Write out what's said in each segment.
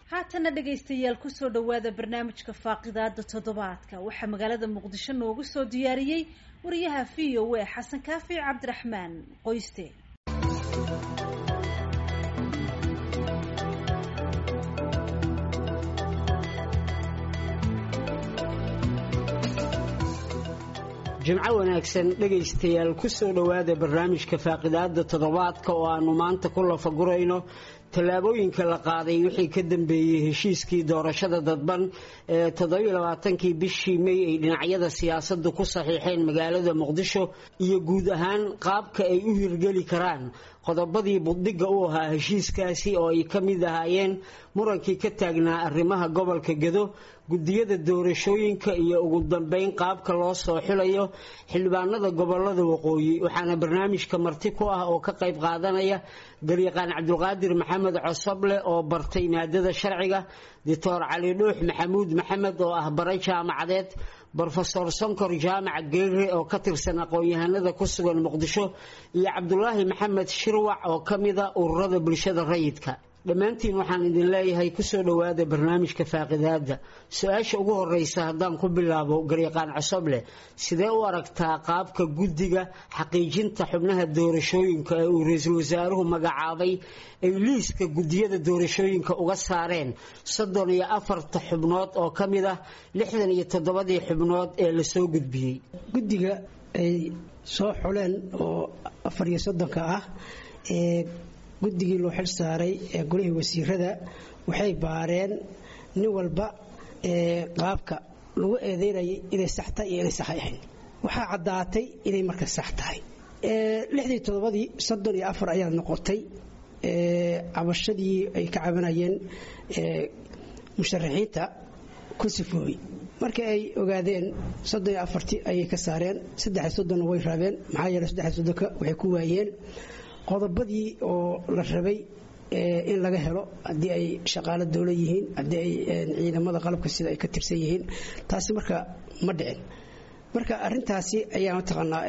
haatana dhegaystayaal kusoo dhowaada barnaamijka faaqidaada toddobaadka waxaa magaalada muqdisho noogu soo diyaariyey wariyaha v o a xasan kaafi cabdiraxmaan qoyste jimco wanaagsan dhegaystayaal kusoo dhowaada barnaamijka faaqidaada toddobaadka oo aanu maanta ku lafagurayno tallaabooyinka la qaaday wixii ka dambeeyey heshiiskii doorashada dadban ee toddobailabaatankii bishii may ay dhinacyada siyaasaddu ku saxiixeen magaalada muqdisho iyo guud ahaan qaabka ay u hirgeli karaan qodobadii buddhigga u ahaa heshiiskaasi oo ay ka mid ahaayeen murankii ka taagnaa arrimaha gobolka gedo gudiyada doorashooyinka iyo ugu dambeyn qaabka loo soo xilayo xildhibaanada gobolada waqooyi waxaana barnaamijka marti ku ah oo ka qayb qaadanaya garyaqaan cabdulqaadir maxamed cosoble oo bartay maadada sharciga doctor cali dhuux maxamuud maxamed oo ah bare jaamacadeed brofesor sonkor jaamac geere oo ka tirsan aqoon-yahanada ku sugan muqdisho iyo cabdulaahi maxamed shirwac oo ka mida ururada bulshada rayidka dhammaantiin waxaan idin leeyahay kusoo dhowaada barnaamijka faaqidaada su-aasha ugu horeysa haddaan ku bilaabo garyaqaan cosoble sidee u aragtaa qaabka guddiga xaqiijinta xubnaha doorashooyinka ee uu ra-iisul wasaaruhu magacaabay ay liiska gudiyada doorashooyinka uga saareen soddon iyo afarta xubnood oo ka mid ah lixdan iyo toddobadii xubnood ee lasoo gudbiyey guddiga ay soo xuleen oo afar iyo soddonka ah ee guddigii loo xil saaray ee golihii wasiirada waxay baareen nin walba qaabka lagu eedeynayay inay sax tahay iyo inay sax ahayn waxaa caddaatay inay marka sax tahay lixdii toddobadii soddon iyo afar ayaa noqotay cabashadii ay ka cabanayeen musharaxiinta ku sifoobay markii ay ogaadeen soddon iyo afartii ayay ka saareen saddex soddonna way raabeen maxaa yeele saddex soddonka waxay ku waayeen qodobadii oo la rabay in laga helo haddii ay shaqaalo dowla yihiin haddii ay ciidamada qalabka sida ay ka tirsan yihiin taasi marka ma dhicin marka arintaasi ayaa mataqaanaa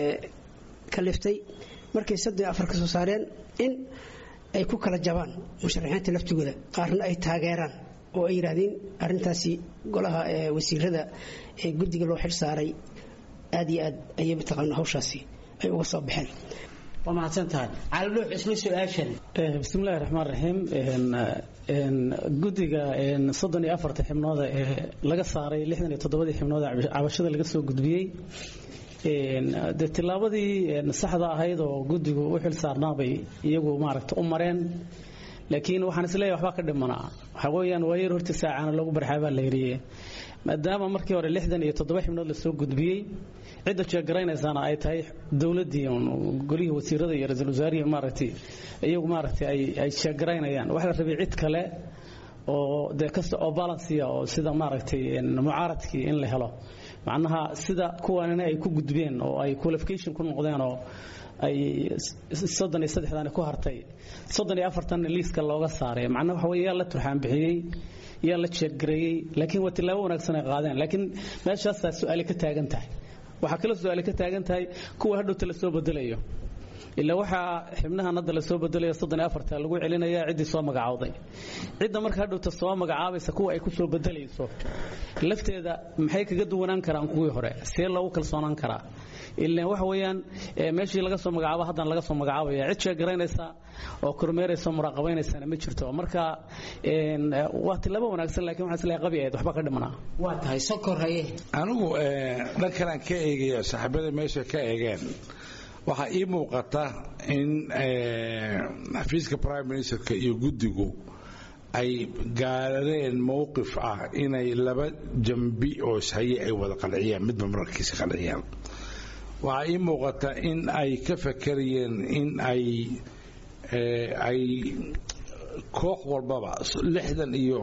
kaliftay markay soddon iyo afar ka soo saareen in ay ku kala jabaan musharaxiinta laftigooda qaarna ay taageeraan oo ay yidhaahdeen arintaasi golaha wasiirada ee guddiga loo xil saaray aad iyo aad ayay mataqaana hawshaasi ay uga soo baxeen waa mahadsantahay caldhuux isla su-aashan bismillahi raxmaan raxiim guddiga soddon iyo afarta xibnooda ee laga saaray lixdan iyo toddobadii xibnooda cabashada laga soo gudbiyey de tillaabadii saxda ahayd oo guddigu u xil saarnaabay iyagu maaragta u mareen laakiin waxaan isleeyahay waxbaa ka dhimanaa waxaa weeyaan waayar horta saacana lagu barxaabaa la yidhiye maadaama markii hore lixdan iyo toddoba xibnood lasoo gudbiyey cidda jeegaraynaysaana ay tahay dowladdii golihii wasiirada iyo ra-iisul wasaarihii maaragtay iyagu maaragtay ay ay jeegaraynayaan waxaa la rabay cid kale oo dee kasta oo balansiya oo sida maaragtay mucaaradkii in la helo macnaha sida kuwanina ay ku gudbeen oo ay qualification ku noqdeen oo ay soddon iyo saddexdan ku hartay soddon iyo afartan liiska looga saaray macnaha waxa weye yaa la turxaan bixiyey yaa la jeeggareeyey laakiin waa tillaabo wanaagsan ay qaadeen laakiin meeshaasaa su-aali ka taagan tahay waxaa kala su-aali ka taagan tahay kuwa hadhowta la soo bedelayo ilaa waxaa xibnahan hadda lasoo bedelayo soddon iyo afarta lagu celinaya ciddii soo magacowday cidda marka hadhowta soo magacaabaysa kuwa ay ku soo bedelayso lafteeda maxay kaga duwanaan karaan kuwii hore see loogu kalsoonaan karaa ilaan waxa weeyaan meeshii laga soo magacaabo haddana laga soo magacaabaya cid sheegaraynaysa oo kormeeraysa muraaqabaynaysana ma jirto marka waa tilaabo wanaagsan lakiin waxaan isleeyahay qabi ahayd waxba ka dhimanaa waa tahay sokor haye anigu dhan kalaan ka eegaya saaxiibada meesha ka eegeen waxaa ii muuqata in xafiiska prime ministerka iyo guddigu ay gaareen mowqif ah inay laba jambi oo ishaye ay wada qanciyaan midba mararkiisa qanciyaan waxaa ii muuqata in ay ka fakarayeen in ay ay koox walbaba lixdan iyo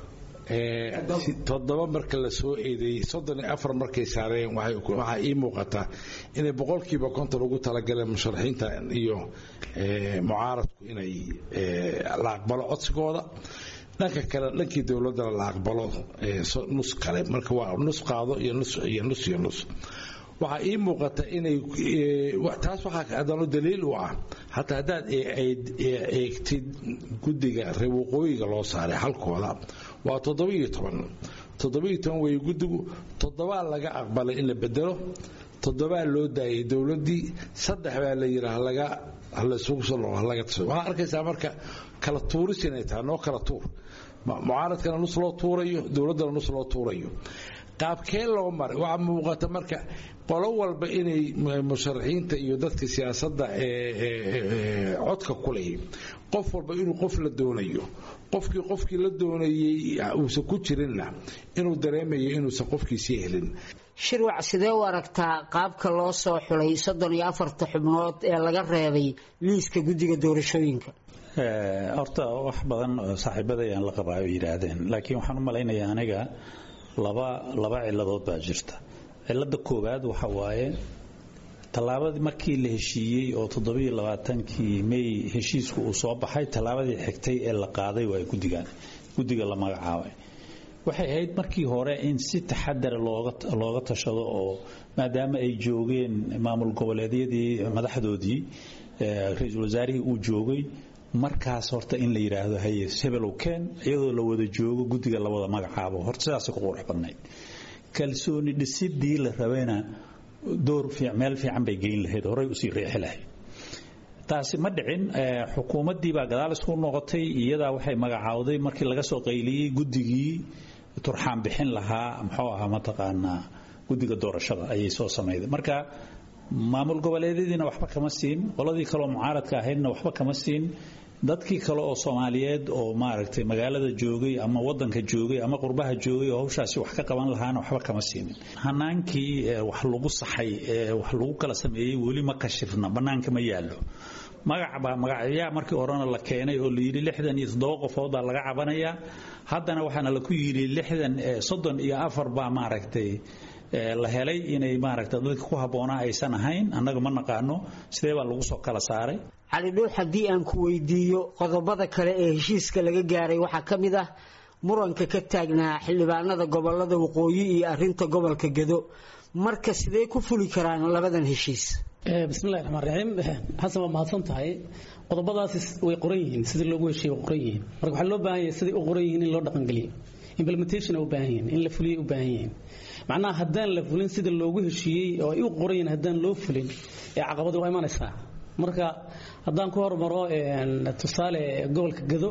toddoba marka la soo eedeeyey soddon iyo afar markay saareen waxaa ii muuqata inay boqolkiiba konton ugu talagaleen musharaxiinta iyo mucaaradku inay la aqbalo codsigooda dhanka kale dhankii dowladdana la aqbalo nus kale marka waa nus qaado iyo nus iyo nus iyo nus waxaa ii muuqata inay taas waxaa adano daliil u ah hataa haddaad eegtid guddiga reer waqooyiga loo saaray halkooda waa toddobiiyo toban toddobiiyo toban weeye guddigu toddobaa laga aqbalay in la bedelo toddobaa loo daayay dowladdii saddex baa la yidhaah laga halasugu soo laga tasho waxaa arkaysaa marka kala tuuris inay tahay noo kala tuur mucaaradkana nus loo tuurayo dowladdana nus loo tuurayo qaabkee loo maray waxaa muuqata marka qolo walba inay musharaxiinta iyo dadka siyaasadda codka ku lehi qof walba inuu qof la doonayo qofkii qofkii la doonayey uusan ku jirinna inuu dareemayo inuusan qofkiisii helin shirwac sidee u aragtaa qaabka loo soo xulay soddon iyo afarta xubnood ee laga reebay liiska guddiga doorashooyinka horta wax badan oo saaxiibadayaan la qabaa ay yidhaahdeen laakiin waxaan u malaynayaa aniga laba laba ciladood baa jirta cilada koowaad waxa waaye tallaabadii markii la heshiiyey oo toddobiiyo labaatankii may heshiisku uu soo baxay tallaabadii xigtay ee la qaaday waa guddigan guddiga la magacaabay waxay ahayd markii hore in si taxadara looga tashado oo maadaama ay joogeen maamul goboleedyadii madaxdoodii ra-iisul wasaarihii uu joogay markaas horta in la yidhaahdo haye hebelow keen iyadoo la wada joogo guddiga la wada magacaabo horta sidaasay ku qurux badnayd kalsooni dhisidii la rabayna door meel fiican bay geyn lahayd horay usii riixi lahayd taasi ma dhicin xukuumaddii baa gadaal isku noqotay iyadaa waxay magacaawday markii laga soo qayliyey guddigii turxaan bixin lahaa muxuu ahaa mataqaanaa guddiga doorashada ayay soo samayday marka maamul goboleedyadiina waxba kama siin qoladii kaleoo mucaaradka ahaydna waxba kama siin dadkii kale oo soomaaliyeed oo maaragtay magaalada joogay ama wadanka joogay ama qurbaha joogay oo hawshaasi wax ka qaban lahaana waxba kama siinin hanaankii wax lagu saxay ee wax lagu kala sameeyey weli ma kashifna bannaanka ma yaallo magacbaa magacyaa markii horena la keenay oo layidhi lixdan iyo toddoba qofoodaa laga cabanayaa haddana waxaana laku yidhi lixdan soddon iyo afar baa maaragtay la helay inay maaragta dadka ku habboonaa aysan ahayn annaga ma naqaano sidee baa lagu soo kala saaray cali dhuux haddii aan ku weydiiyo qodobada kale ee heshiiska laga gaaray waxaa ka mid ah muranka ka taagnaa xildhibaanada gobolada waqooyi iyo arinta gobolka gedo marka sidee ku fuli karaan labadan heshiis bismillahi raxmaan raxiim xasan waa mahadsan tahay qodobadaasi way qoran yihiin sidii loogu heshiiye way qoran yihiin marka waxaa loo baahan yahay siday u qoran yihiin in loo dhaqangeliyo implementation u baahan yihiin in la fuliyay u baahan yihiin macnaha haddaan la fulin sida loogu heshiiyey oo ay u qoran yihiin haddaan loo fulin ee caqabadi waa imanaysaa marka haddaan ku hormaro tusaale gobolka gado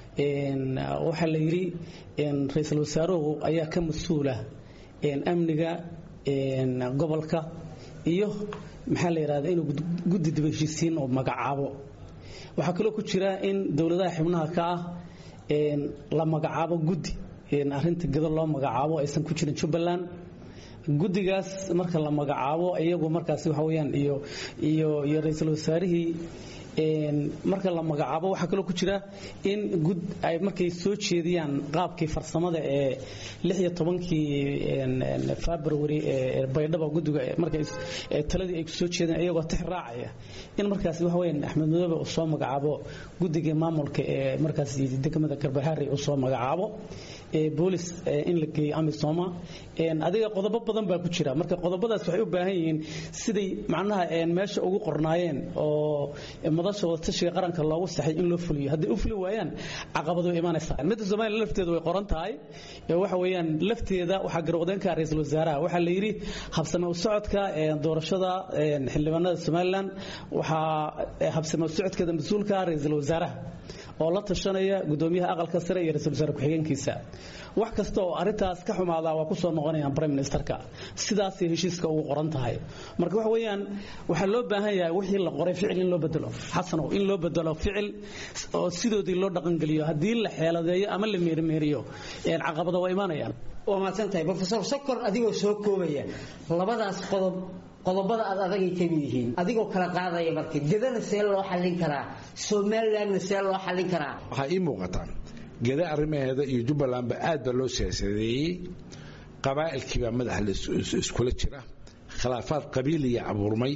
waxaa la yidhi ra-iisul wasaaruhu ayaa ka mas-uula amniga gobolka iyo maxaa la yidhahda inuu guddi daba heshiisiin oo magacaabo waxaa kaloo ku jira in dowladaha xibnaha ka ah la magacaabo guddi arinta gado loo magacaabo aysan ku jirin jubbaland guddigaas marka la magacaabo iyagu markaas waxa weyaan iyo iyo iyo ra-iisul wasaarihii marka la magacaabo waxaa kaloo ku jira in gud ay markay soo jeediyaan qaabkii farsamada ee lix iyo tobankii february ee baydhaba guddiga markay taladii ay soo jeedeen iyagoo tix raacaya in markaas waxa weyaan axmed madoobe uu soo magacaabo guddigii maamulka ee markaas degmada garbahaari uu soo magacaabo boolis in la geeyo amisoma adiga qodobo badan baa ku jira marka qodobadaas waxay u baahan yihiin siday macnaha meesha ugu qornaayeen oo madasha wadatashiga qaranka loogu saxay in loo fuliyo hadday u fuli waayaan caqabado way imanaysaa midda soomaaliya lafteeda way qoran tahay waxa weeyaan lafteeda waxaa garwaqdeenka ra-iisul wasaaraha waxaa la yidhi habsame u socodka doorashada xildhibaanada somaliland waxaa habsame u socodkeeda mas-uulka ra-iisul wasaaraha oo la tashanaya gudoomiyaha aqalka sare iyo ra-isul wasaare ku-xigeenkiisa wax kasta oo arintaas ka xumaadaa waa kusoo noqonayaan prime ministerka sidaasay heshiiska ugu qoran tahay marka waxa weeyaan waxaa loo baahan yahay wixii la qoray ficil in loo bedelo xasanow in loo bedelo ficil oo sidoodii loo dhaqangeliyo haddii la xeeladeeyo ama la meerimeeriyo caqabado waa imaanayaan waa mahadsan tahay profesor sokor adigoo soo koobaya labadaas qodob qodobada aad adagay ka mid yihiin adigoo kala qaadaya marka gedana see loo xallin karaa somalilandna see loo xallin karaa waxaa ii muuqataa geda arrimaheeda iyo jubbalandba aad baa loo siyaasadeeyey qabaa'ilkiibaa madaxa iskula jira khilaafaad qabiiliya abuurmay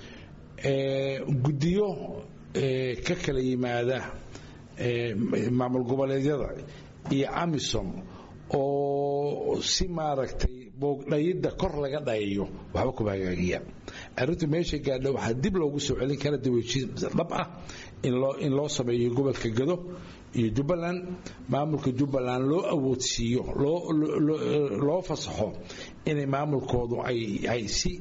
guddiyo ka kala yimaada maamul goboleedyada iyo amisom oo si maaragtay boogdhayidda kor laga dhayayo waxba kuma hagaagiyaan arrintu meesha gaadha waxaa dib loogu soo celin kara daweshiin dhab ah in loo sameeyo gobolka gado iyo jubbaland maamulka jubbaland loo awoodsiiyo loo fasaxo inay maamulkoodu ay si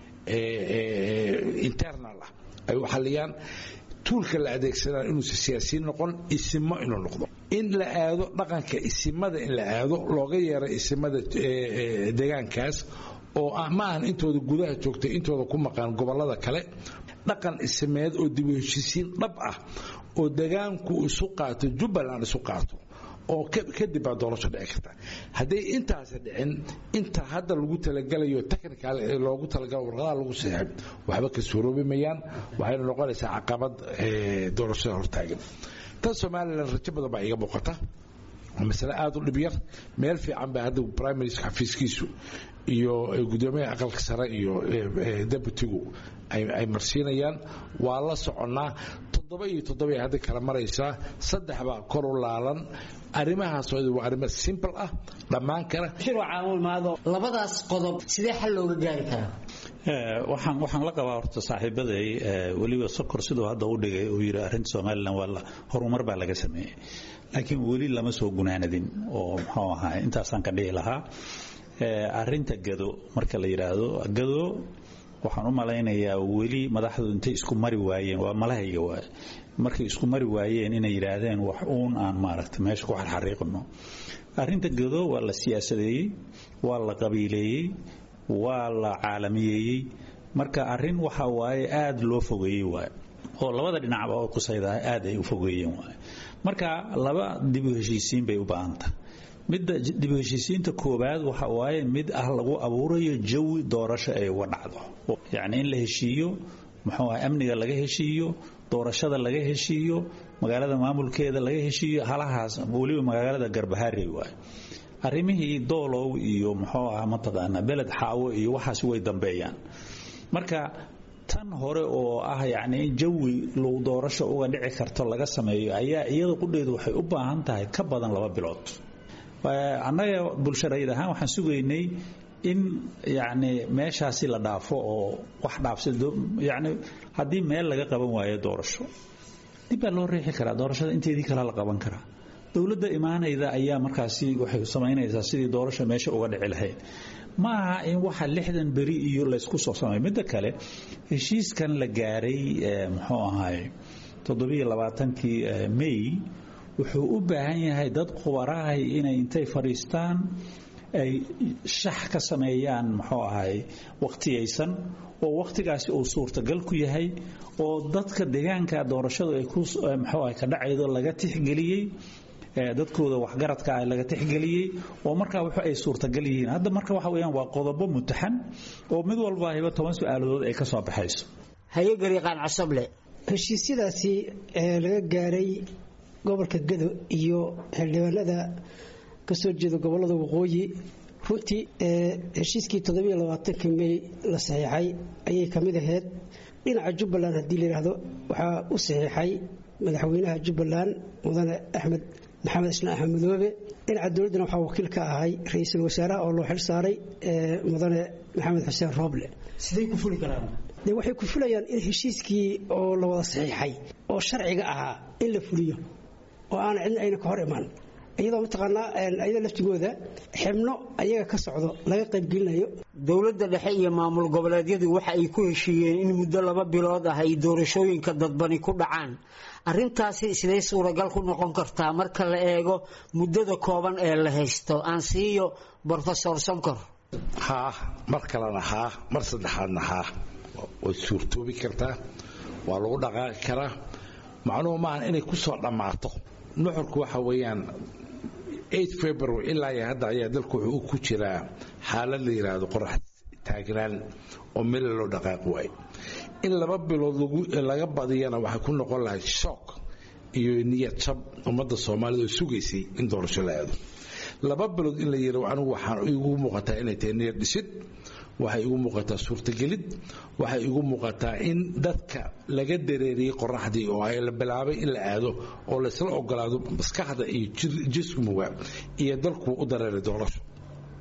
internal ah ay u xaliyaan tuulka la adeegsanaa inuusa siyaasiyiin noqon isimo inuu noqdo in la aado dhaqanka isimada in la aado looga yeero isimada deegaankaas oo ma ahan intooda gudaha joogtay intooda ku maqaan gobollada kale dhaqan isimeed oo dib u heshisiin dhab ah oo degaanku isu qaato jubbaland isu qaato oo kadib baa doorasho dhici karta hadday intaasi dhicin inta hadda lagu talagalayo technical loogu talagalo warqadaha lagu saxeeb waxba ka suuroobi mayaan waxayna noqonaysaa caqabad doorashada hortaagan tan somalilan rajo badan baa iga muuqata waa masale aada u dhibyar meel fiican baa hadda prime minister xafiiskiisu iyo gudoomiyaha aqalka sare iyo deputigu ay marsiinayaan waa la soconnaa toddoba iyo toddoba hadda kala maraysaa saddex baa kor u laalan arrimahaas waa arrimo simple ah dhammaan kara labadaas qodob sidee xal looga gaari karaa waxaan waxaan la qabaa horta saaxiibaday weliba sokor siduu hadda u dhigay uu yidhi arrinta somalilan waa horumar baa laga sameeyey laakiin weli lama soo gunaanadin oo muxuu ahaa intaasaan ka dhihi lahaa arrinta gado marka la yidhaahdo gado waxaan u malaynayaa weli madaxdu intay isku mari waayeen waa malahayga waay markay isku mari waayeen inay yidhaahdeen wax uun aan maaragta meesha ku xarxariiqno arrinta gado waa la siyaasadeeyey waa la qabiileeyey waa la caalamiyeeyey marka arrin waxa waaye aada loo fogeeyey waay oo labada dhinacba oo kusaydaha aad ay u fogeeyeen waay marka laba dib u heshiisiin bay u baahantahay midda dib u heshiisiinta koowaad waxa waaye mid ah lagu abuurayo jawi doorasho ay uga dhacdo yacni in la heshiiyo muxuu ah amniga laga heshiiyo doorashada laga heshiiyo magaalada maamulkeeda laga heshiiyo halahaas weliba magaalada garbaharey waaye arrimihii doolow iyo muxuu ah mataqaanaa beled xaawo iyo waxaas way dambeeyaan marka tan hore oo ah yacni in jawi lagu doorasho uga dhici karto laga sameeyo ayaa iyada qudheedu waxay u baahan tahay ka badan laba bilood annaga bulsharayid ahaan waxaan sugaynay in yacni meeshaasi la dhaafo oo wax dhaafsado yacni haddii meel laga qaban waayo doorasho dib baa loo riixi karaa doorashada inteedii kale la qaban karaa dowladda imaanayda ayaa markaasi waxay samaynaysaa sidii doorasho meesha uga dhici lahayd ma aha in waxa lixdan beri iyo laysku soo samay midda kale heshiiskan la gaaray muxuu ahaay toddobiyo labaatankii may wuxuu u baahan yahay dad khubarahay inay intay fadhiistaan ay shax ka sameeyaan muxuu ahay waqtiyaysan oo waqtigaasi uu suurtagal ku yahay oo dadka deegaanka doorashadu ay ku muxuu ahay ka dhacaydo laga tixgeliyey dadkooda waxgaradka ah laga tixgeliyey oo markaa wuxu ay suurtagal yihiin hadda marka waxa weeyaan waa qodobo mutaxan oo mid walba hiba toban su-aaladood ay ka soo baxayso haye gariiqaan casable heshiisyadaasi ee laga gaaray gobolka gado iyo xildhibaanada ka soo jeeda gobolada waqooyi runtii heshiiskii toddobiyo labaatanka mey la saxiixay ayay ka mid ahayd dhinaca jubbaland haddii la yidhaahdo waxaa u saxiixay madaxweynaha jubbaland mudane axmed maxamed islaan axmed madoobe dhinaca dowladdana waxaa wakiil ka ahay ra-iisul wasaaraha oo loo xil saaray mudane maxamed xuseen rooble siday ku fuli karaan de waxay ku fulayaan in heshiiskii oo la wada saxiixay oo sharciga ahaa in la fuliyo oo aan cidna ayna ka hor imaan iyadoo mataqaanaa ayada laftigooda xibno ayaga ka socdo laga qaybgelinayo dowladda dhexe iyo maamul goboleedyadu waxa ay ku heshiiyeen in muddo laba bilood ah ay doorashooyinka dadbani ku dhacaan arrintaasi sidee suuragal ku noqon kartaa marka la eego muddada kooban ee la haysto aan siiyo brofesor sonkor haa mar kalena haa mar saddexaadna haa way suurtoobi kartaa waa lagu dhaqaaqi karaa macnuhu maahan inay ku soo dhammaato nuxurku waxa weeyaan february ilaa iyo hadda ayaa dalku wuxuu ku jiraa xaalad la yidhaahdo qorax taagnaan oo meel loo dhaqaaqi waayo in laba bilood laga badiyana waxay ku noqon lahay shook iyo niyad jab ummadda soomaalida oo sugaysay in doorasho la aado laba bilood in la yidha anigu waxaan igu muuqataa inay tahay niyad dhisid waxay igu muuqataa suurtagelid waxay igu muuqataa in dadka laga dareeriyey qoraxdii oo ay la bilaabay in la aado oo laysla ogolaado maskaxda iyo jismuga iyo dalku u dareeray doorasho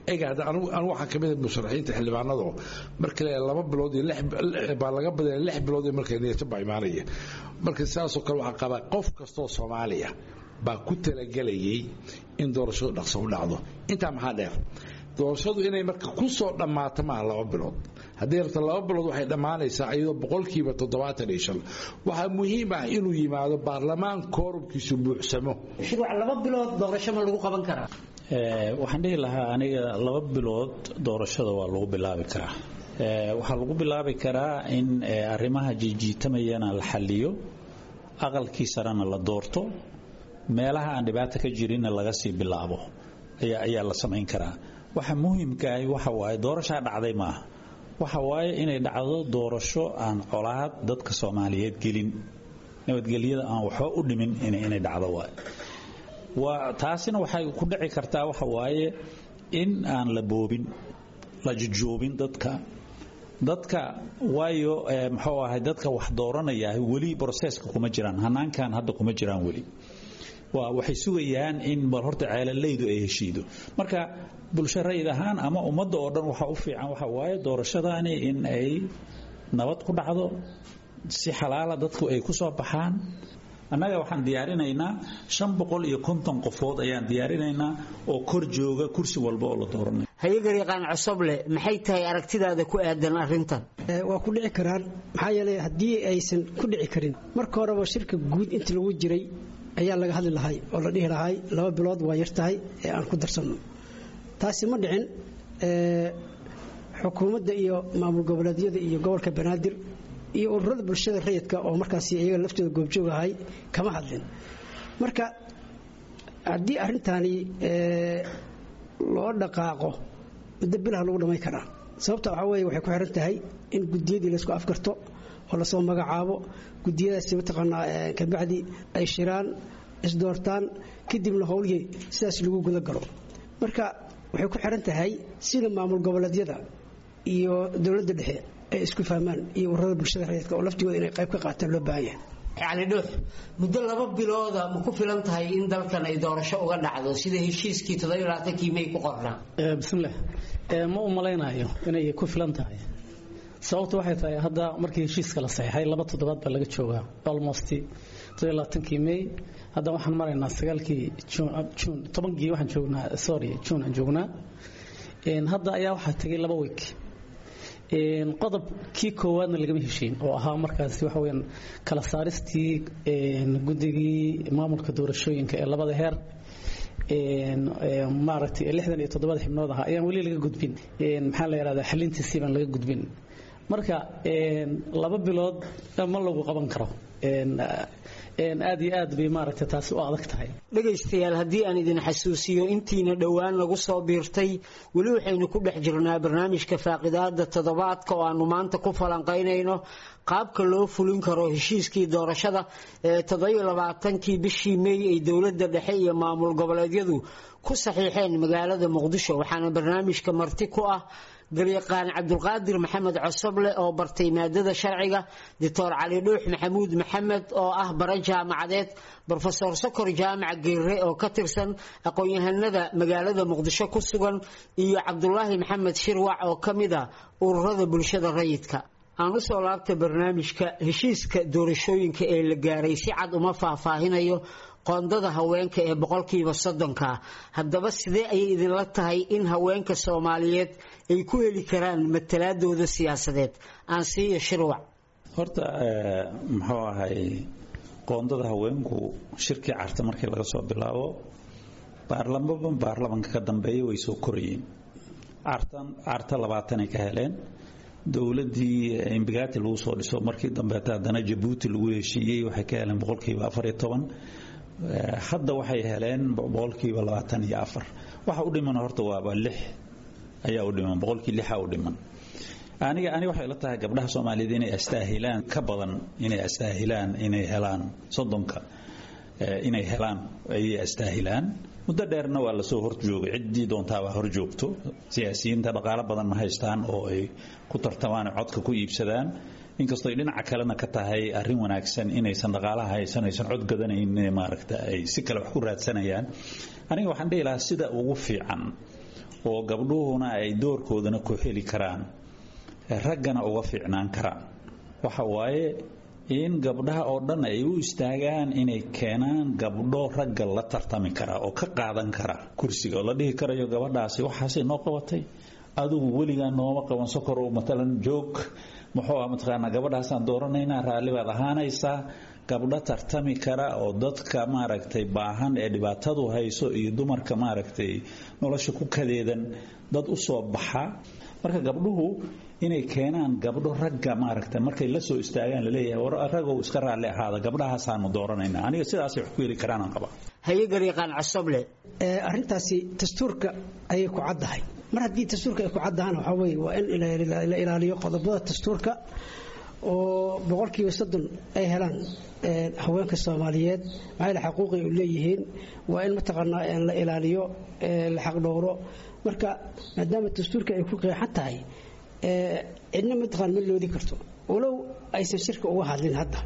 ega hadda anigu anigu waxaan ka mid ah musharaxiinta xildhibaanado marka la laba bilood iyo lix baa laga badaya lix bilood markay niyata baa imaanaya marka sidaasoo kale waxaa qabaa qof kastoo soomaaliya baa ku talagelayay in doorashadu dhaqso u dhacdo intaa maxaa dheer doorashadu inay marka ku soo dhammaato maaha laba bilood haddii rabto laba bilood waxay dhammaanaysaa iyadoo boqolkiiba toddobaatan iyo shan waxaa muhiim ah inuu yimaado baarlamaan koorumkiisu buuxsamo shuruuc laba bilood doorasho ma lagu qaban karaa waxaan dhihi lahaa aniga laba bilood doorashada waa lagu bilaabi karaa waxaa lagu bilaabi karaa in arrimaha jiijiitamayana la xaliyo aqalkii sarena la doorto meelaha aan dhibaato ka jirinna laga sii bilaabo ayaa la samayn karaa waxa muhiimkaahi waxa waaye doorashaa dhacday maaha waxa waaye inay dhacdo doorasho aan colaad dadka soomaaliyeed gelin nabadgelyada aan waxba u dhimin inay dhacdo waay waa taasina waxay ku dhici kartaa waxa waaye in aan la boobin la jujoobin dadka dadka waayo muxuu ahay dadka wax dooranaya weli broseska kuma jiraan hanaankan hadda kuma jiraan weli waa waxay sugayaan in bal horta ceelalaydu ay heshiido marka bulsho rayid ahaan ama ummadda oo dhan waxa u fiican waxa waaye doorashadaani in ay nabad ku dhacdo si xalaala dadku ay ku soo baxaan annaga waxaan diyaarinaynaa shan boqol iyo konton qofood ayaan diyaarinaynaa oo kor jooga kursi walba oo la dooranay hayagariiqaan cosoble maxay tahay aragtidaada ku aadan arrintan waa ku dhici karaan maxaa yeelay haddii aysan ku dhici karin marka horeba shirka guud inta lagu jiray ayaa laga hadli lahay oo la dhihi lahay laba bilood waa yar tahay ee aan ku darsanno taasi ma dhicin xukuumadda iyo maamul goboleedyada iyo gobolka banaadir iyo ururada bulshada rayidka oo markaas iyaga laftooda goobjoog ahay kama hadlin marka haddii arrintaani loo dhaqaaqo muddo bilaha lagu dhammayn karaa sababta waxaa weeye waxay ku xiran tahay in gudiyadii laysku afgarto oo lasoo magacaabo gudiyadaasi mataqaanaa kabacdi ay shiraan isdoortaan kadibna howlihii sidaas lagu guda galo marka waxay ku xiran tahay sida maamul goboleedyada iyo dowladda dhexe ay isku fahmaan iyo ururada bulshada rayidka oo laftigooda inay qayb ka qaataan loo baahan yahay cali dhuux muddo laba bilooda ma ku filan tahay in dalkan ay doorasho uga dhacdo sida heshiiskii toddobaaatankii may ku qornaa bismillaah ma u malaynayo inay ku filan tahay sababtu waxay tahay hadda markii heshiiska la saxeexay laba toddobaad baa laga joogaa almost todobaatankii may hadda waxaan maraynaa sagaalkii juun tobankii waxaan joognaa sorry juun aan joognaa hadda ayaa waxaa tegay laba week qodobkii koowaadna lagama heshiin oo ahaa markaasi waxa weyaan kala saaristii guddigii maamulka doorashooyinka ee labada heer maaragtay lixdan iyo toddobada xibnood ahaa ayaan weli laga gudbin maxaa la yidhahdaa xalintiisii baan laga gudbin marka laba bilood ma lagu qaban karo aad iyo aad bay maaragtay taasi u adag tahay dhegaystayaal haddii aan idin xasuusiyo intiina dhowaan lagu soo biirtay weli waxaynu ku dhex jirnaa barnaamijka faaqidaada toddobaadka oo aanu maanta ku falanqaynayno qaabka loo fulin karo heshiiskii doorashada ee toddobailabaatankii bishii meey ay dowladda dhexe iyo maamul goboleedyadu ku saxiixeen magaalada muqdisho waxaana barnaamijka marti ku ah garyaqaan cabdulqaadir maxamed cosoble oo bartay maadada sharciga doctor cali dhuux maxamuud maxamed oo ah bare jaamacadeed brofesor sokor jaamac geere oo ka tirsan aqoon-yahanada magaalada muqdisho ku sugan iyo cabdulaahi maxamed shirwac oo ka mid ah ururada bulshada rayidka aan usoo laabta barnaamijka heshiiska doorashooyinka ee la gaaray si cad uma faahfaahinayo qoondada haweenka ee boqolkiiba soddonka haddaba sidee ayay idinla tahay in haweenka soomaaliyeed ay ku heli karaan matalaadooda siyaasadeed aan siiyo shirwac horta muxuu ahay qoondada haweenku shirkii carta markii laga soo bilaabo baarlamaba baarlamanka ka dambeeya way soo korayeen carta labaatanay ka heleen dowladii imbigaati lagu soo dhiso markii dambeeta haddana jabuuti lagu heshiiyey waxay ka heleen boqolkiiba afar iyo toban hadda waxay heleen boqolkiiba labaatan iyo afar waxa u dhiman horta waaba lix ayaa u dhiman boqolkii lixa u dhiman aniga aniga waxay la tahay gabdhaha soomaaliyeed inay astaahilaan ka badan inay astaahilaan inay helaan soddonka inay helaan ayay astaahilaan muddo dheerna waa lasoo horjoogay ciddii doontaabaa hor joogto siyaasiyiinta dhaqaalo badan ma haystaan oo ay ku tartamaan codka ku iibsadaan inkastoo ay dhinaca kalena ka tahay arrin wanaagsan inaysan dhaqaalaha haysan aysan cod gadanayn maaragta ay si kale wax ku raadsanayaan aniga waxaan dhihi lahaa sida ugu fiican oo gabdhuhuna ay doorkoodana ku heli karaan raggana uga fiicnaan karaan waxa waaye in gabdhaha oo dhan ay u istaagaan inay keenaan gabdho ragga la tartami kara oo ka qaadan kara kursiga oo la dhihi karayo gabadhaasi waxaasay noo qabatay adigu weligaa nooma qaban sokorow matalan joog muxuu ah mataqaanaa gabadhaasaan dooranaynaa raalli baad ahaanaysaa gabdho tartami kara oo dadka maaragtay baahan ee dhibaatadu hayso iyo dumarka maaragtay nolosha ku kadeedan dad u soo baxa marka gabdhuhu inay keenaan gabdho ragga maaragtay markay la soo istaagaan laleeyahay war ragow iska raalli ahaada gabdhahaasaanu dooranaynaa aniga sidaasay wax ku heli karaanaan qabaa haye gariiqaan casoble arrintaasi dastuurka ayay ku caddahay mar haddii dastuurka ay ku caddahaan waxaa weye waa in la ilaaliyo qodobada dastuurka oo boqolkiiba soddon ay helaan haweenka soomaaliyeed maxaa yaele xaquuqay u leeyihiin waa in mataqaanaa la ilaaliyo la xaqdhowro marka maadaama dastuurka ay ku qeexan tahay cidna mataqaan ma loodi karto walow aysan shirka uga hadlin hadda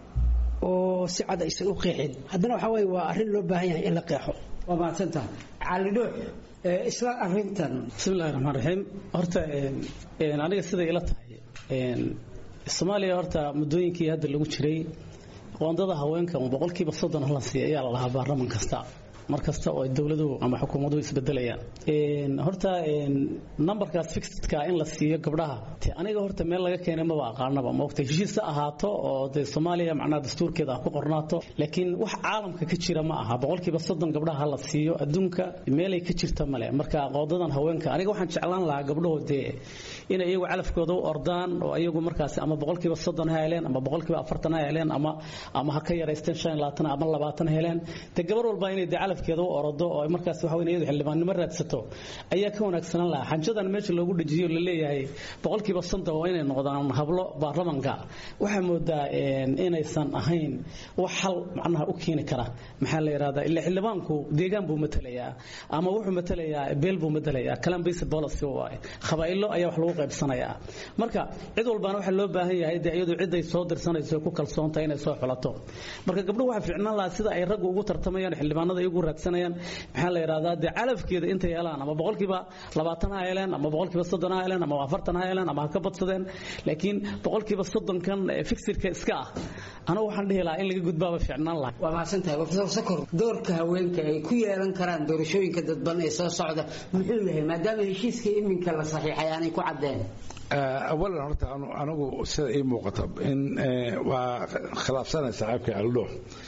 oo si cad aysan u qeexin haddana waxaa weye waa arrin loo baahan yahay in la qeexo waa mahadsantaha calidhoox isla arintan bismillahi raxmaan raxiim horta aniga siday ila tahay soomaaliya horta muddooyinkii hadda lagu jiray qoondada haweenka boqolkiiba soddon la siiya ayaa la lahaa baarlaman kasta mar kasta oo dowladuhu ama xukuumaduhu isbedelayaan horta numberkaas fixedka in la siiyo gabdhaha aniga horta meel laga keenay maba aqaanaba maogta heshiis ha ahaato oo dee soomaaliya macnaha dastuurkeeda ha ku qornaato laakiin wax caalamka ka jira ma aha boqolkiiba soddon gabdhaha la siiyo adduunka meelay ka jirta male marka qoodadan haweenka aniga waxaan jeclaan lahaa gabdhaho dee inay iyagu calafkooda u ordaan oo iyagu markaasi ama boqolkiiba soddon ha heleen ama boqolkiiba afartan ha heleen ama ama ha ka yaraysteen shan iyo labaatan ama labaatan heleen dee gabar walba inay dee calafkeeda u orodo oo markaas waxa weyn iyadu xildhibaannimo raadsato ayaa ka wanaagsanaan lahaa xanjadan meesha loogu dhajiyo la leeyahay boqolkiiba soddon waa inay noqdaan hablo baarlamanka waxaa moodaa inaysan ahayn wax hal macnaha u keeni kara maxaa la yidhahdaa ila xildhibaanku deegaan buu matalayaa ama wuxuu matalayaa beel buu matalayaa kalan basic policy waaye qabaa'ilo ayaa wax lagu qaybsanayaa marka cid walbaana waxaa loo baahan yahay dee iyadu ciday soo dirsanayso ku kalsoon tahay inay soo xulato marka gabdhuhu waxaa fiicnaan lahaa sida ay raggu ugu tartamayaan xildhibaanada iyagu raadsanayaan maxaa la yidhahdaa dee calafkeeda intay helaan ama boqolkiiba labaatan ha heleen ama boqolkiiba soddon ha heleen ama afartan ha heleen ama ha ka badsadeen laakiin boqolkiiba soddonkan fixirka iska ah anigu waxaan dhihi lahaa in laga gudbaaba fiicnaan lahaa waa mahadsantahay profesor sakor doorka haweenka ay ku yeelan karaan doorashooyinka dadban ee soo socda muxuu yahay maadaama heshiiska iminka la saxiixay aanay ku caddeen awalan horta anigu sida ii muuqata in waa khilaafsanay saaxiibka aldho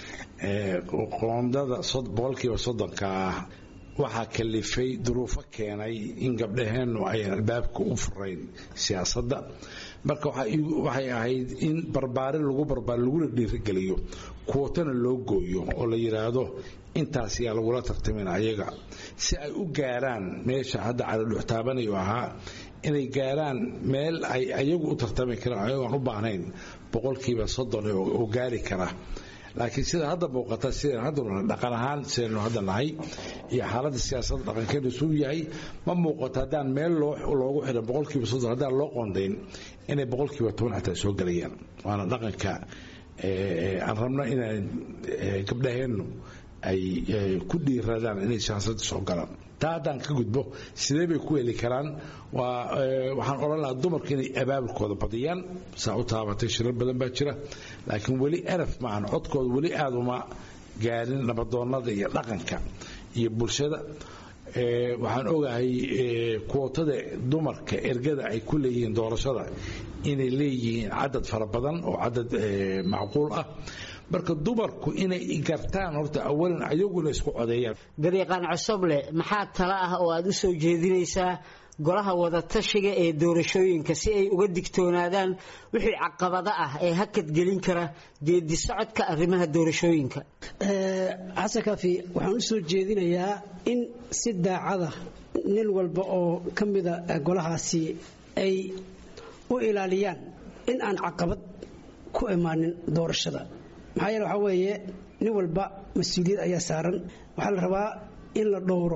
qoondada boqolkiiba soddonka ah waxaa kalifay duruufo keenay in gabdhaheennu ayan albaabka u furayn siyaasadda marka waxay ahayd in barbaarin lagu barbaar laguna dhiirigeliyo kuwatana loo gooyo oo la yidhaahdo intaas yaa lagula tartamin ayaga si ay u gaaraan meesha hadda calidhux taabanayo ahaa inay gaaraan meel ay ayagu u tartami karaan ayagoon u baahnayn boqolkiiba soddon oo gaari kara laakiin sida hadda muuqata sidaan hadda dhaqan ahaan sidaynu hadda nahay iyo xaaladda siyaasadda dhaqankeenu suu yahay ma muuqato haddaan meel loogu xidhan boqolkiiba soddon haddaan loo qoondayn inay boqolkiiba toban xataa soo gelayaan waana dhaqanka aan rabno inaan gabdhaheennu ay ku dhiiradaan inay siyaasadda soo galaan taa haddaan ka gudbo sidee bay ku heli karaan waxaan odhan lahaa dumarku inay abaabulkooda badiyaan saa u taabatay shirar badan baa jira laakiin weli eraf maahan codkooda weli aada uma gaarin nabadoonnada iyo dhaqanka iyo bulshada waxaan ogahay kuwotada dumarka ergada ay ku leeyihiin doorashada inay leeyihiin cadad fara badan oo cadad macquul ah marka dumarku inay gartaan horta awalan ayaguna isku codeeyaan gariiqaan cosoble maxaa tala ah oo aad u soo jeedinaysaa golaha wadatashiga ee doorashooyinka si ay uga digtoonaadaan wixii caqabado ah ee hakad gelin kara geedi socodka arrimaha doorashooyinka xasan kaafi waxaan u soo jeedinayaa in si daacada nin walba oo ka mida golahaasi ay u ilaaliyaan in aan caqabad ku imaanin doorashada maxaa yeele waxaa weeye nin walba mas-uuliyad ayaa saaran waxaa la rabaa in la dhowro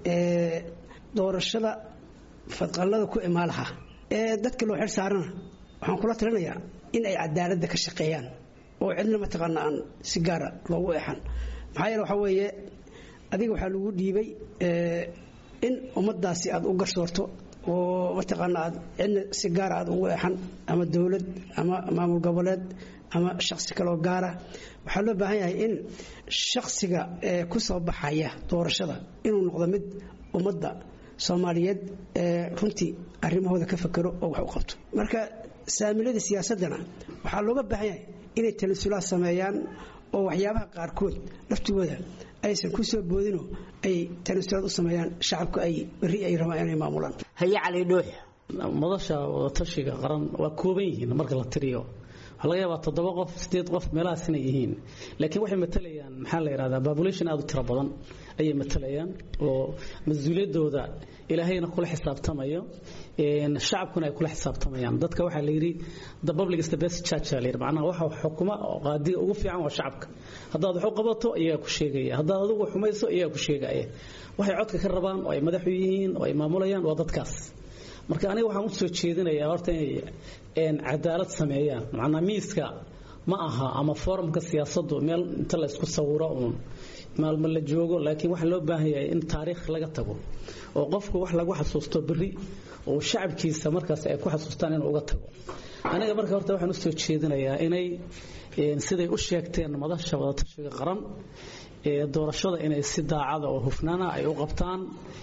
doorashada fadqallada ku imaan lahaa ee dadka loo xil saarana waxaan kula talinayaa in ay cadaaladda ka shaqeeyaan oo cidna mataqaana aan si gaara loogu eexan maxaa yeele waxaa weeye adiga waxaa lagu dhiibay in ummadaasi aad u garsoorto oo mataqaana aad cidna si gaara aad ugu eexan ama dowlad ama maamul goboleed ama shaksi kaloo gaara waxaa loo baahan yahay in shaksiga ee ku soo baxaya doorashada inuu noqdo mid ummadda soomaaliyeed ee runtii arrimahooda ka fakero oo wax u qabto marka saamilada siyaasaddana waxaa looga baahan yahay inay talasulaad sameeyaan oo waxyaabaha qaarkood laftigooda aysan ku soo boodinoo ay tanasulaad u sameeyaan shacabka ay berri ay rabaan inay maamulaan haye cali dhuux madasha wadatashiga qaran waa kooban yihiin marka la tiriyo waxaa laga yaabaa toddoba qof sideed qof meelahaas inay yihiin laakiin waxay matalayaan maxaa la yidhahdaa population aad u tiro badan ayay matalayaan oo mas-uuliyaddooda ilaahayna kula xisaabtamayo shacabkuna ay kula xisaabtamayaan dadka waxaa la yidhi the public is the best church la yidhi macnaha waxa xukuma oo qaadiga ugu fiican waa shacabka haddaad wax u qabato iyagaa ku sheegaya haddaad adigu xumayso iyagaa ku sheegaya waxay codka ka rabaan oo ay madaxu yihiin oo ay maamulayaan waa dadkaas marka aniga waxaan u soo jeedinayaa horta inay cadaalad sameeyaan macnaa miiska ma aha ama forumka siyaasaddu meel inta la isku sawiro uun maalmo la joogo laakiin waxaa loo baahan yahay in taariikh laga tago oo qofku wax lagu xasuusto berri oo shacabkiisa markaas ay ku xasuustaan inuu uga tago aniga marka horta waxaan u soo jeedinayaa inay siday u sheegteen madasha wadatashiga qaran ee doorashada inay si daacada oo hufnaana ay u qabtaan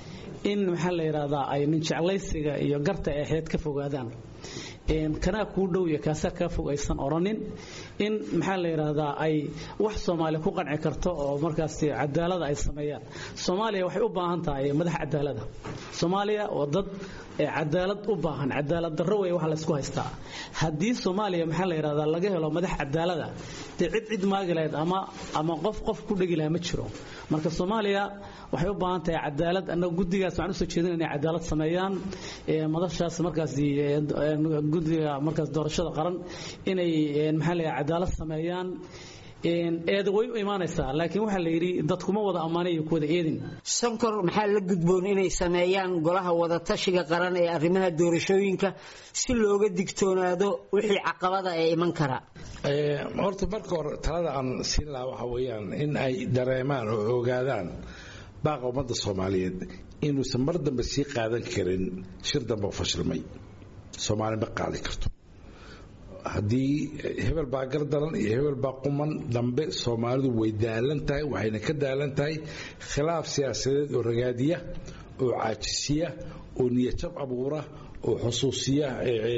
in maxaa la yidhaahdaa ay nin jeclaysiga iyo garta ay ahayd ka fogaadaan kanaa kuu dhow iyo kaasaa kaa fog aysan odhanin in maxaa la yidhaahdaa ay wax soomaaliya ku qanci karto oo markaas cadaalada ay sameeyaan soomaaliya waxay u baahan tahay madax cadaalada soomaaliya waa dad cadaalad u baahan cadaalad darro wey waxa laysku haystaa haddii soomaaliya maxaa la yidhahdaa laga helo madax cadaalada dee cid cid maagi lahayd ama ama qof qof ku dhegi lahaa ma jiro marka soomaaliya waxay u baahan tahay cadaalad annaga guddigaas waxaan usoo jeedin inay cadaalad sameeyaan madashaas markaas guddiga markaas doorashada qaran inay maxaa la yidhaha cadaalad sameeyaan eeda way u imaanaysaa laakiin waxaa la yidhi dadkuma wada ammaanay iyo kuwada eedin sankor maxaa la gudboon inay sameeyaan golaha wadatashiga qaran ee arrimaha doorashooyinka si looga digtoonaado wixii caqabada ee iman kara horta marka hore talada aan siin lahaa waxa weeyaan in ay dareemaan oo ogaadaan baaqa ummadda soomaaliyeed inuusan mar dambe sii qaadan karin shir dambe oo fashilmay soomaali ma qaadi karto haddii hebel baa gardaran iyo hebel baa quman dambe soomaalidu way daalan tahay waxayna ka daalan tahay khilaaf siyaasadeed oo ragaadiya oo caajisiya oo niyajab abuura oo xusuusiya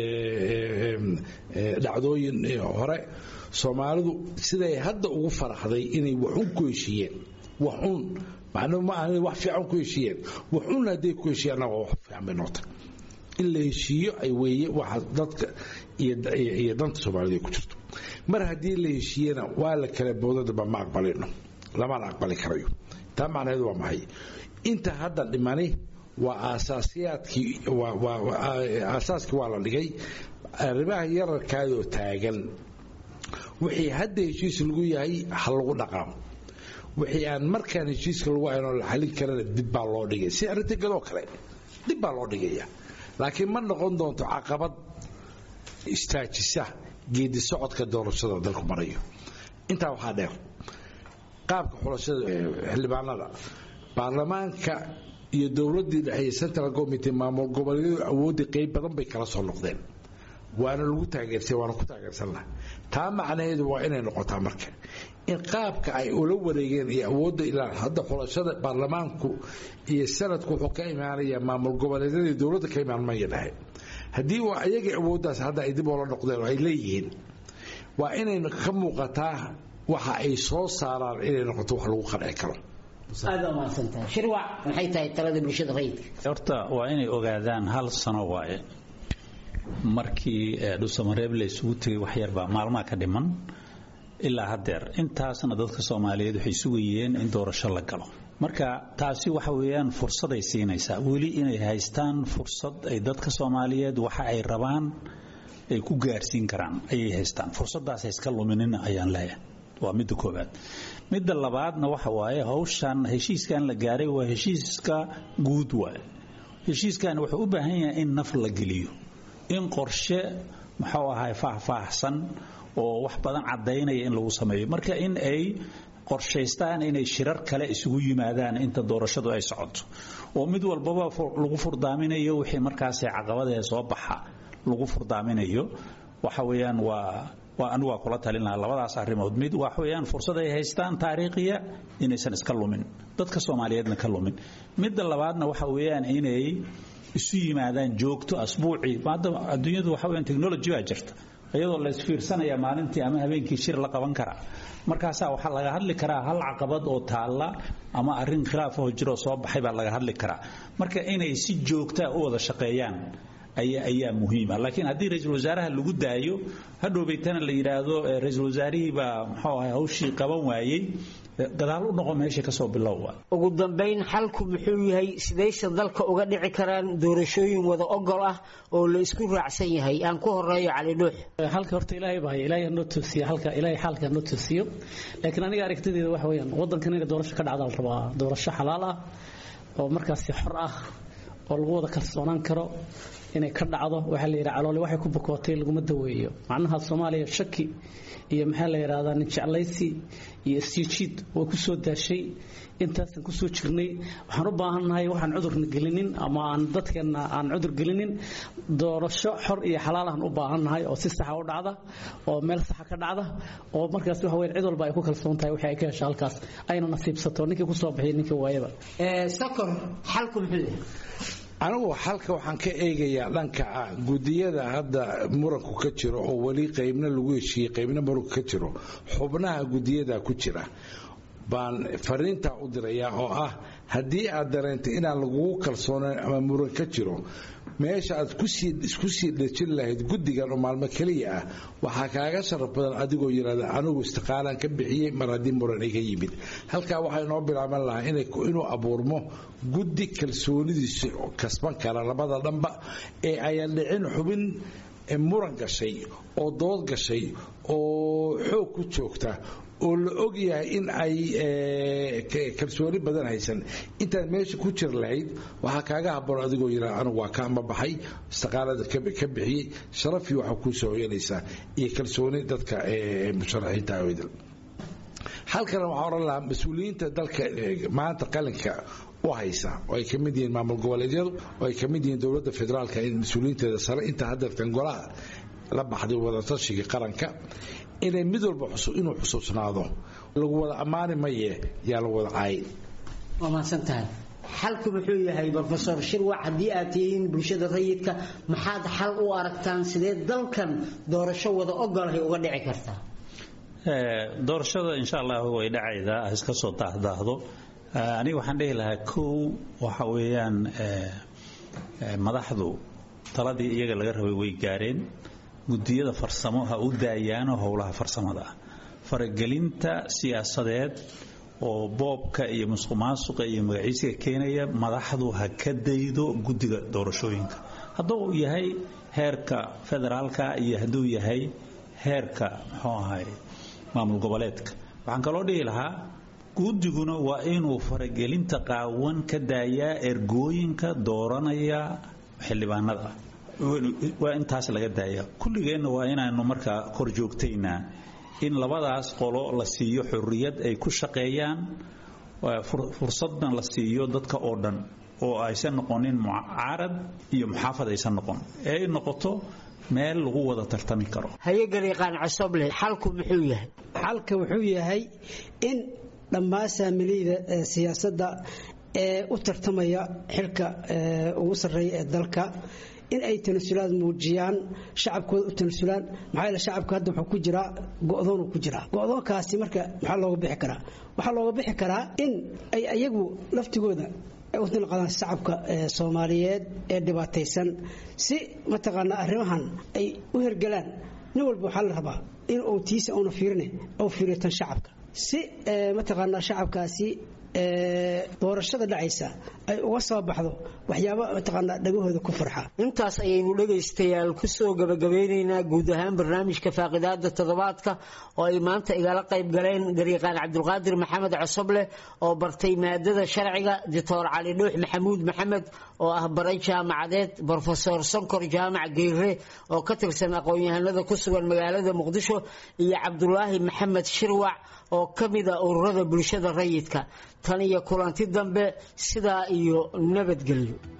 dhacdooyin hore soomaalidu siday hadda ugu faraxday inay waxun ku heshiiyeen waxun macnuu ma aha wax fiican ku heshiiyeen waxun hadday ku heshiiyaan waa wax fiican bay noqotay in la heshiiyo ay weeye waxa dadka iyo danta soomaalida ay ku jirto mar haddii la heshiiyena waa la kala boodadaba ma aqbalino lamana aqbali karayo taa macnaheedu waa maxay inta hadda dhimani waa aasaasiyaadkii aasaaskii waa la dhigay arrimaha yararkaadoo taagan wixii hadda heshiis lagu yahay ha lagu dhaqaamo wixii aan markaan heshiiska lagu haynoo la xalin karana dib baa loo dhigay si arrinta gadoo kale dib baa loo dhigaya laakiin ma noqon doonto caqabad istaajisa geedi socodka doorashada dalku marayo intaa waxaa dheer qaabka xulashada xildhibaanada baarlamaanka iyo dowladii dhexe central committee maamul goboleedyadu awoodii qayb badan bay kala soo noqdeen waana lagu taageersay waana ku taageersannaha taa macnaheedu waa inay noqotaa marka in qaabka ay ula wareegeen iyo awoodda ilaa hadda xulashada baarlamaanku iyo sanadku wuxuu ka imaanayaa maamul goboleedyadii dowladda ka imaan maya dhahe haddii waa ayagii awooddaas hadda ay dib oola noqdeen oo ay leeyihiin waa inay ka muuqataa waxa ay soo saaraan inay noqoto wax lagu qanci karo aad baa mahadsantahay shirwac maxay tahay talada bulshada rayidka horta waa inay ogaadaan hal sano waaye markii dhusamareeb la isugu tegay waxyarbaa maalmaha ka dhiman ilaa haddeer intaasna dadka soomaaliyeed waxay sugayeen in doorasho la galo marka taasi waxa weeyaan fursaday siinaysaa weli inay haystaan fursad ay dadka soomaaliyeed waxa ay rabaan ay ku gaarsiin karaan ayay haystaan fursadaas iska luminina ayaan leeyahay waa midda koobaad midda labaadna waxa waaye hawshan heshiiskan la gaaray waa heshiiska guud waaye heshiiskan wuxuu u baahan yahay in naf la geliyo in qorshe muxuu ahay faahfaahsan oo wax badan cadaynaya in lagu sameeyo marka in ay qorshaystaan inay shirar kale isugu yimaadaan inta doorashadu ay socoto oo mid walbaba lagu furdaaminayo wixii markaasi caqabadee soo baxa lagu furdaaminayo waxa weeyaan waa waa anigu waa kula talin lahaa labadaas arrimood mid waxa weeyaan fursad ay haystaan taariikhiya inaysan iska lumin dadka soomaaliyeedna ka lumin midda labaadna waxa weeyaan inay isu yimaadaan joogto asbuucii maada adduunyadu waxa weeyaan technology baa jirta iyadoo la isfiirsanaya maalintii ama habeenkii shir la qaban karaa markaasaa waxaa laga hadli karaa hal caqabad oo taalla ama arrin khilaafoo jiroo soo baxay baa laga hadli karaa marka inay si joogtaa u wada shaqeeyaan ayaa muhiima laakiin haddii ra-iisul wasaaraha lagu daayo hadhowbaytana la yidhaahdo ra-iisul wasaarihii baa muxuu ahay hawshii qaban waayey gadaal u noqo meesha kasoo bilowba ugu dambayn xalku muxuu yahay sidayse dalka uga dhici karaan doorashooyin wada ogol ah oo la isku raacsan yahay aan ku horeeyo cali dhuux halka horta ilaahay baa ilaahay hanoo toosiyo halka ilaahay xaalka hanoo toosiyo laakiin aniga aragtideeda waxa weeyaan waddankan inay doorasho ka dhacda la rabaa doorasho xalaal ah oo markaasi xor ah oo lagu wada kalsoonaan karo inay ka dhacdo waxaa la yidhaha caloole waxay ku bukootay laguma daweeyo macnaha soomaaliya shaki iyo maxaa la yidhahdaa nin jeclaysi iyo isjiijiid way ku soo daashay intaasan ku soo jirnay waxaan u baahannahay waxaan cudurna gelinin ama aan dadkeenna aan cudur gelinin doorasho xor iyo xalaalahan u baahannahay oo si saxa u dhacda oo meel saxa ka dhacda oo markaas waxa weyn cid walba ay ku kalsoon tahay wixii ay ka hesho halkaas ayna nasiibsato ninkii ku soo bixiyay ninkii waayaba sakor xalku muxuu yahay anigu xalka waxaan ka eegayaa dhanka ah gudiyada hadda muranku ka jiro oo weli qaybna lagu heshiiyey qaybna muranku ka jiro xubnaha gudiyada ku jira baan fariintaa u dirayaa oo ah haddii aad dareentay inaan lagugu kalsoonayn ama muran ka jiro meesha aad isku sii dhejin lahayd guddigan oo maalmo keliya ah waxaa kaaga sharaf badan adigoo yidhahda anigu istiqaalaan ka bixiyey mar haddii muran iga yimid halkaa waxaa inoo bilaaban lahaa inuu abuurmo guddi kalsoonidiisa kasban kara labada dhanba ee ayan dhicin xubin muran gashay oo dood gashay oo xoog ku joogta oo la og yahay in ay kalsooni badan haysan intaad meesha ku jir lahayd waxaa kaaga haboon adigoo yidhaa anigu waa ka ama baxay istiqaalada ka bixiyey sharafii waxaa kuu soo hoyanaysaa iyo kalsooni dadka musharaxiinta awdal halkana waxaa odhan lahaa mas-uuliyiinta dalka maanta qalinka u haysa oo ay ka mid yihiin maamul goboleedyadu oo ay ka mid yihiin dowladda federaalka in mas-uuliyiinteeda sare inta haddeertan golaha la baxday wadatashiga qaranka inay mid walba inuu xusuusnaado lagu wada ammaani maye yaa lagu wada caayin waa mahadsan tahay xalku muxuu yahay rofesor shirwac haddii aad tihiin bulshada rayidka maxaad xal u aragtaan sidee dalkan doorasho wada ogolahay uga dhici kartaa doorashada insha allah way dhacaydaa iska soo daahdaahdo aniga waxaan dhihi lahaa kow waxa weeyaan madaxdu taladii iyaga laga rabay way gaareen gudiyada farsamo ha u daayaano howlaha farsamada ah faragelinta siyaasadeed oo boobka iyo musuqmaasuqa iyo magaciisiga keenaya madaxdu ha ka daydo guddiga doorashooyinka hadduu yahay heerka federaalka iyo hadduu yahay heerka muxuu ahay maamul goboleedka waxaan kaloo dhihi lahaa guddiguna waa inuu faragelinta qaawan ka daayaa ergooyinka dooranaya xildhibaanada waa intaas laga daaya kulligeenna waa inaanu markaa kor joogtaynaa in labadaas qolo la siiyo xorriyad ay ku shaqeeyaan fursadna la siiyo dadka oo dhan oo aysan noqonin mucaarad iyo muxaafad aysan noqon ee ay noqoto meel lagu wada tartami karo hayagariiqaan cosoble xalku muxuu yahay xalka wuxuu yahay in dhammaan saamiliyda siyaasadda ee u tartamaya xilka ugu sarreeya ee dalka in ay tanasulaad muujiyaan shacabkooda u tanasulaan maxaa yeele shacabka hadda wuxuu ku jiraa go'doonuu ku jiraa go'doonkaasi marka maxaa looga bixi karaa waxaa looga bixi karaa in ay ayagu laftigooda u dilqadaan shacabka soomaaliyeed ee dhibaataysan si mataqaanaa arrimahan ay u hergelaan nin walba waxaa la rabaa in uu tiisa uuna fiirine uu fiiriyo tan shacabka si mataqaanaa shacabkaasi doorashada dhacaysa ay uga soo baxdo waxyaaba mataqaanaa dhagahooda ku farxa intaas ayaynu dhegaystayaal ku soo gabagabeynaynaa guud ahaan barnaamijka faaqidaada toddobaadka oo ay maanta igala qayb galeen garyaqaan cabdulqaadir maxamed cosoble oo bartay maadada sharciga doctor cali dhuux maxamuud maxamed oo ah baray jaamacadeed brofesor sonkor jaamac geyre oo ka tirsan aqoon-yahanada ku sugan magaalada muqdisho iyo cabdulaahi maxamed shirwac oo ka mida ururada bulshada rayidka tan iyo kulanti dambe sidaa iyo nabadgelyo